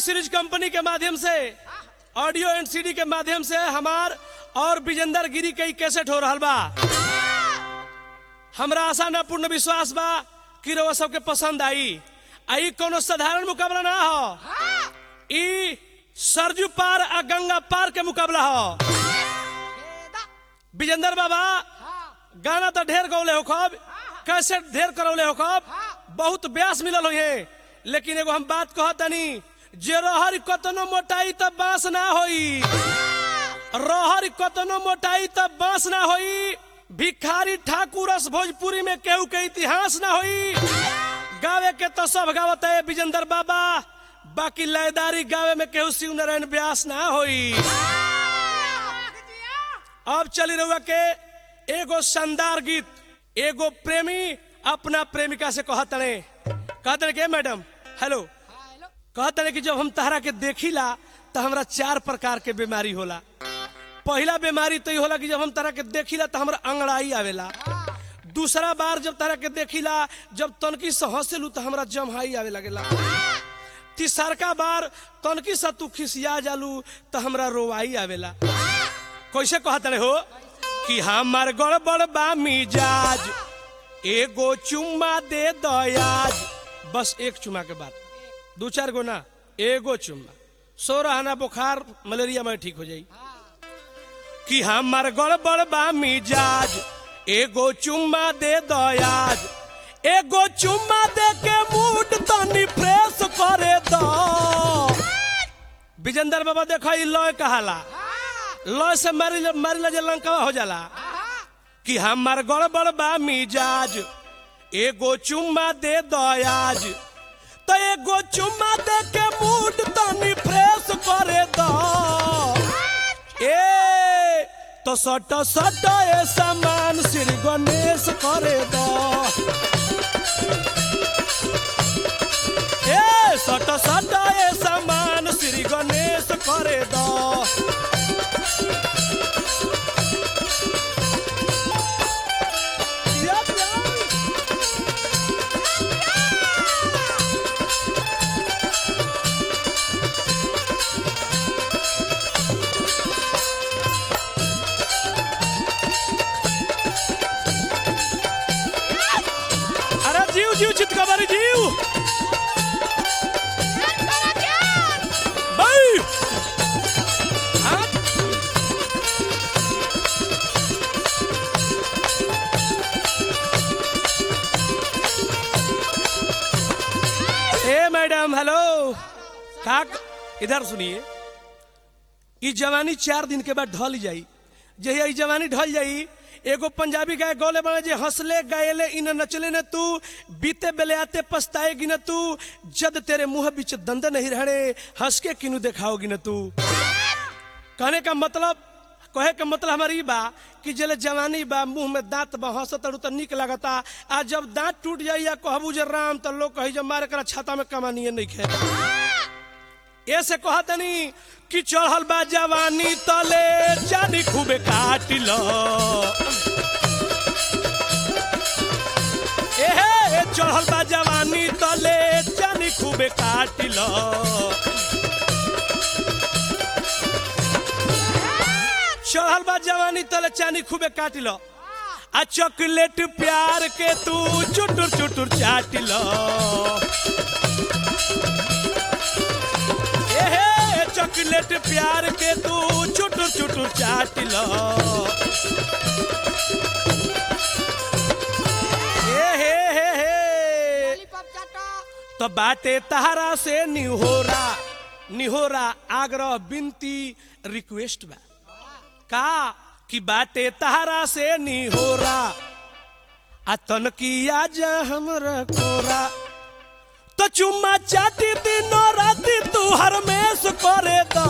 Series company के माध्यम से ऑडियो एंड सीडी के माध्यम से हमार और विजेंदर गिरी के कैसेट हो रहा बा हमरा आशा न पूर्ण विश्वास बा कि रउआ सबके पसंद आई आई कोनो साधारण मुकाबला ना हो ई सरजू पार आ गंगा पार के मुकाबला हो विजेंदर बाबा गाना तो ढेर गौले हो खब कैसेट ढेर करौले हो खब बहुत ब्यास मिलल हो लेकिन एगो हम बात कहत तनी जे रहर कतनो मोटाई त बांस ना होई रहर कतनो मोटाई त बांस ना होई भिखारी ठाकुर रस भोजपुरी में केहू के इतिहास ना होई गावे के तो सब गावत है विजेंदर बाबा बाकी लयदारी गावे में केहू शिव नारायण व्यास ना होई अब चली रहुआ के एगो शानदार गीत एगो प्रेमी अपना प्रेमिका से कहतने कहतने के मैडम हेलो कहतने कि जब हम तहरा के देखिला तो हमरा चार प्रकार के बीमारी होला पहला बीमारी तो ये होला कि जब हम तरह के देखिला तो हमरा अंगड़ाई आवेला दूसरा बार जब तरह के देखिला जब तनकी से हंसेलू तो हमरा जमहाई आवे लगेला तीसरका बार तनकी से तू खिसिया जालू तो हमरा रोवाई आवेला कैसे कहतले हो कि हमार गड़बड़ बा मिजाज एगो चुम्मा दे दयाज बस एक चुम्मा के बाद दू चार गो ना एगो चुम्मा सो रहना बुखार मलेरिया में ठीक हो जाई कि हमार गड़बड़ बा मिजाज एगो चुम्मा दे दयाज एगो चुम्मा दे के मूड तनी फ्रेश करे दो विजेंदर बाबा देखो ई लय कहाला लय से मारी मारी जे लंका हो जाला कि हमार गड़बड़ बा मिजाज एगो चुम्मा दे दयाज तो एगो चुम्मा दे के मूड तनी फ्रेश करे दो ए तो सट सट ए सामान श्री गणेश करे दो ए सट सट ए सामान श्री गणेश करे दो यप, यप। अरे जीव जीव चितकबरी जीव भाई हाँ? ए मैडम हेलो का इधर सुनिए ई जवानी चार दिन के बाद ढल जाई जहिया ई जवानी ढल जाई एगो पंजाबी गाय गौले बने जे हंसले गायले इन नचले न तू बीते बेले आते पछताएगी न तू जद तेरे मुंह बीच दंद नहीं रहने हंस के किनु दिखाओगी न तू कहने का मतलब कहे के मतलब हमारी बा कि जले जवानी बा मुंह में दांत बा हंसत तो निक लगता आ जब दांत टूट जाई या कहबू जे राम तो लोग कही जब मारे करा छाता में कमानिए नहीं खे ऐसे कहतनी कि चढ़ल बा जवानी तले जानी खूबे काट लो एहे चढ़ल बा जवानी तले जानी खूबे काट लो चढ़ल बा जवानी तले चानी खूबे काट लो आ चॉकलेट प्यार के तू चुटुर चुटुर चाट लो एहे चॉकलेट प्यार के तू चुटुर चुटुर चाट लो एहे हे हे तो बाटे तहरा से निहोरा निहोरा आग्रह बिनती रिक्वेस्ट बा का कि बाटे तहरा से निहोरा आ तनकिया जा हमरा कोरा तो चुम्मा चाटी दिनो राती तू हरमेश करे दो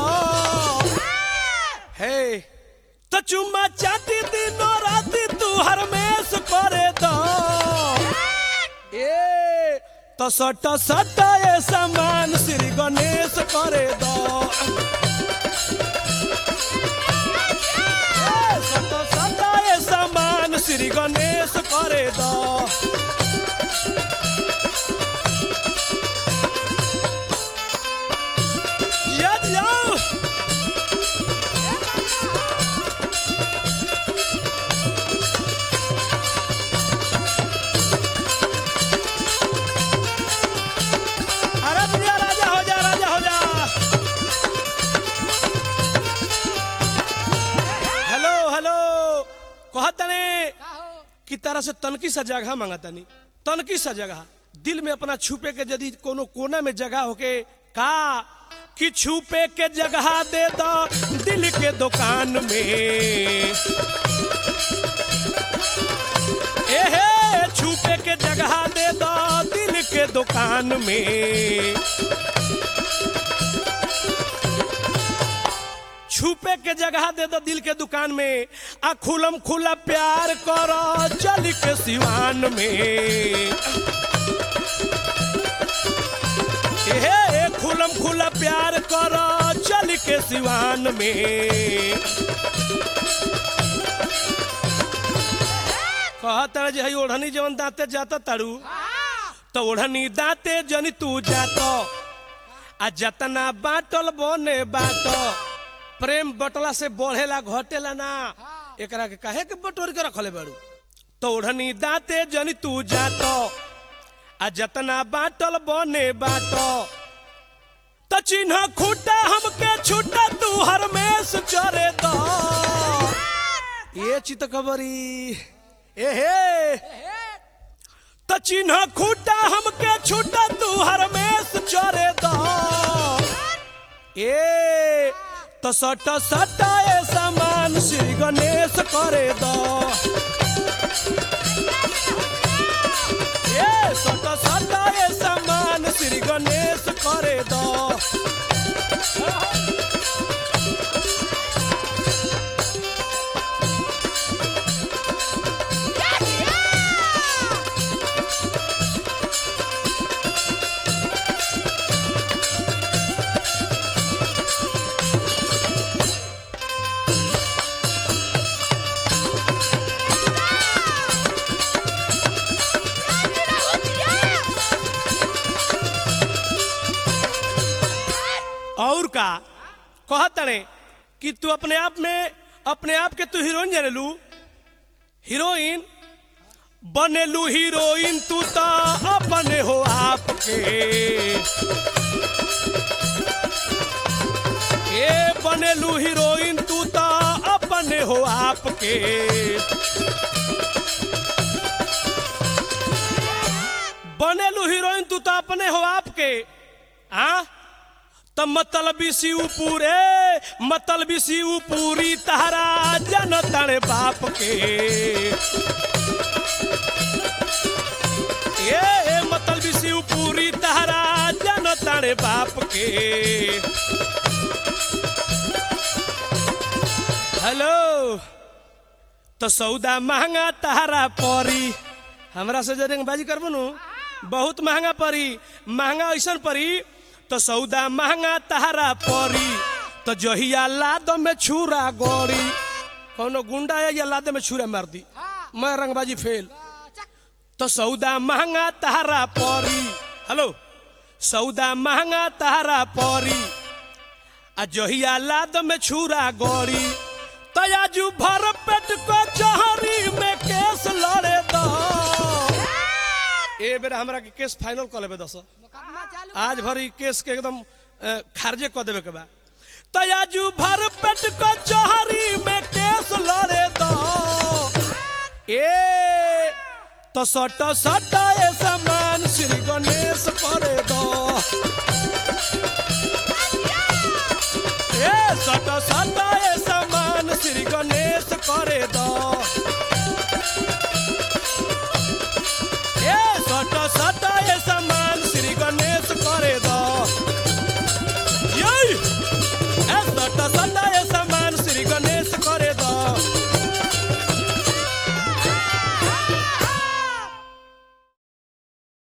हे तो चुम्मा चाटी दिनो राती तू हरमेश करे दो ए तो सट सट ए सामान श्री गणेश करे दो ए, सट सट ए सामान श्री गणेश करे दो कि तरह से तनकी सा जगह मांगतानी तनकी सा जगह दिल में अपना छुपे के यदि कोनो कोना में जगह होके का कि छुपे के जगह दे दो दिल के दुकान में एहे छुपे के जगह दे दो दिल के दुकान में छुपे के जगह दे दो दिल के दुकान में आ खुलम खुला प्यार करो चल के सिवान में एहे खुलम खुला प्यार करो चल के सिवान में कहत जे हई ओढ़नी जवन दांते जाता तारू तो ओढ़नी दांते जनी तू जातो आ जतना बाटल बने बाटो प्रेम बटला से बढ़ेला घटेला ना एकरा के काहे के बटोर के रखले बाड़ू तो ओढ़नी दांते जनी तू जातो आ जतना बाटल बने बाटो त चिन्ह खूटा हमके छूटा तू हरमेश चरे दो ये चित खबरी ए हे त चिन्ह खूटा हमके छूटा तू हरमेश चरे दो ए तो सट सट ए समान श्री गणेश करे दो ए सट सट ए समान श्री गणेश करे दो और का कहत रे कि तू अपने आप में अपने आप के तू हीरोइन जाने लू हीरोइन बनेलू हीरोइन तू तो अपने हो आपके ए बनेलू हीरोइन तू तो अपने हो आपके बनेलू हीरोइन तू तो अपने हो आपके हाँ त मतलबी शिव पूरे मतलबी शिव पूरी तारा जन तड़े बाप के ये मतलबी शिव पूरी तारा जन तड़े बाप के हेलो तो सौदा महंगा तारा परी हमरा से जरे बाजी करबो नु बहुत महंगा परी महंगा ऐसन परी तो सौदा महंगा तहरा परी तो जहिया लाद में छुरा गोरी कौनो गुंडा है या लाद में छुरा मार दी मैं रंगबाजी फेल तो सौदा महंगा तहरा परी हेलो सौदा महंगा तहरा परी आ जहिया लाद में छुरा गोरी तयाजू भर पेट को जहरी में केस लड़े दो ए बेरा हमरा के केस फाइनल कर लेबे दस आज भर ई केस के एकदम अ, खारिजे कर देवे के बा तयाजू भर पेट को जहरी में केस लड़े दो ए तो सट सट ए समान श्री गणेश करे दो ए सट सट ए समान श्री गणेश करे दो